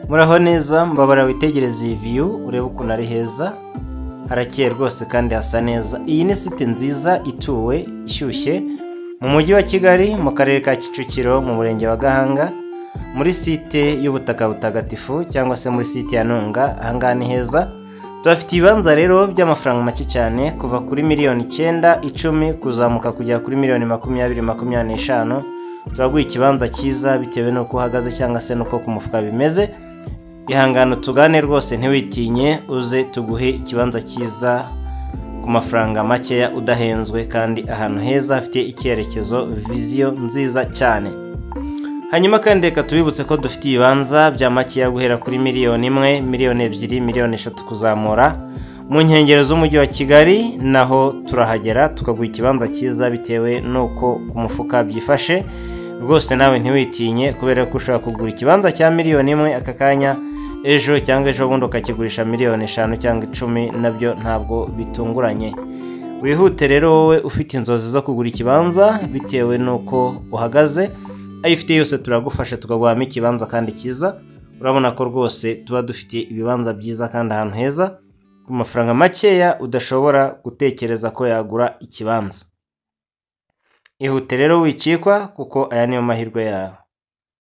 muraho neza mbabara witegereze iyi viyu urebe ukuntu ari heza harakeye rwose kandi hasa neza iyi ni site nziza ituwe ishyushye mu mujyi wa kigali mu karere ka kicukiro mu murenge wa gahanga muri site y'ubutaka butagatifu cyangwa se muri site ya ntunga ahangaha ni heza tubafite ibibanza rero by'amafaranga make cyane kuva kuri miliyoni icyenda icumi kuzamuka kugera kuri miliyoni makumyabiri makumyabiri n'eshanu turaguha ikibanza cyiza bitewe n'uko uhagaze cyangwa se n'uko ku mufuka bimeze ihangane tugane rwose ntiwitinye uze tuguhe ikibanza cyiza ku mafaranga makeya udahenzwe kandi ahantu heza hafite icyerekezo viziyo nziza cyane hanyuma kandi reka tubibutse ko dufite ibibanza bya makeya guhera kuri miliyoni imwe miliyoni ebyiri miliyoni eshatu kuzamura mu nkengero z'umujyi wa kigali naho turahagera tukaguha ikibanza cyiza bitewe n'uko ku mufuka byifashe rwose nawe ntiwitinye kubera ko ushobora kugura ikibanza cya miliyoni imwe aka kanya ejo cyangwa ejo bundi ukakigurisha miliyoni eshanu cyangwa icumi nabyo ntabwo bitunguranye wihute rero wowe ufite inzozi zo kugura ikibanza bitewe n'uko uhagaze ayo ufite yose turagufasha tukaguhamo ikibanza kandi cyiza urabona ko rwose tuba dufite ibibanza byiza kandi ahantu heza ku mafaranga makeya udashobora gutekereza ko yagura ikibanza ihute rero wicikwa kuko aya niyo mahirwe yawe